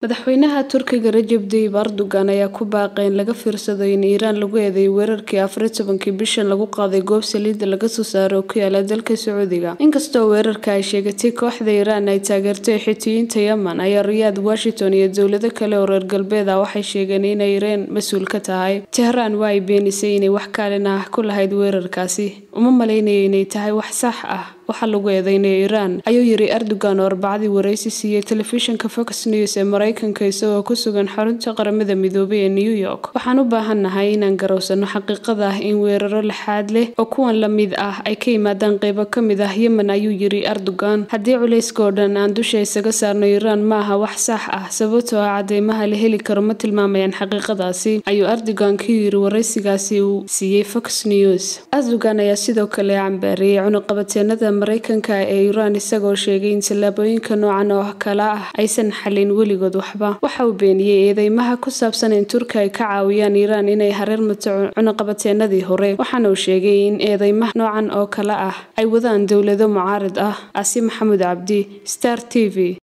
madaxweynaha turkiga rajab tayyip erdogan ayaa ku baaqay in laga fiirsado in iiraan lagu eedeeyo weerarkii afar tobankii bishan lagu qaaday goob saliidda laga soo saaro oo ku yaala dalka sacuudiga inkastoo weerarka ay sheegatay kooxda iiraan ay taageertay xitiyiinta yemen ayaa riyaad washington iyo dowlado kale oo reer galbeed ah waxay sheegeen inay iiraan mas-uul ka tahay tehraan waa ay beenisay inay wax kaalin ah ku lahayd weerarkaasi uma malaynayo inay tahay wax sax ah waxaa lagu eedeynaya iiraan ayuu yiri erdogan oo arbacadii wareysi siiyey telefishinka fox news ee mareykanka isagoo ku sugan xarunta qaramada midoobay ee new york waxaan u baahannahay inaan garowsano xaqiiqada ah in weeraro lixaad leh oo kuwan la mid ah ay ka yimaadaan qeybo ka mid ah yemen ayuu yiri erdogan haddii culayska oo dhan aan dusha isaga saarno iiraan ma aha wax sax ah sababtoo ah cadeymaha la heli karo ma tilmaamayaan xaqiiqadaasi ayuu erdogan ka yiri wareysigaasi uu siiyey fox news erdogan ayaa sidoo kale cambaariyey cunuqabateenada mareykanka ee iiraan isagoo sheegay in tallaabooyinka noocan oo kale ah aysan xalin weligood waxba waxa uu beeniyey eedeymaha ku saabsan in turki ay ka caawiyaan iiraan inay hareer mato cunuqabateenadii hore waxaana uu sheegay in eedeymaha noocan oo kale ah ay wadaan dowlado mucaarad ah asi maxamuud cabdi star t v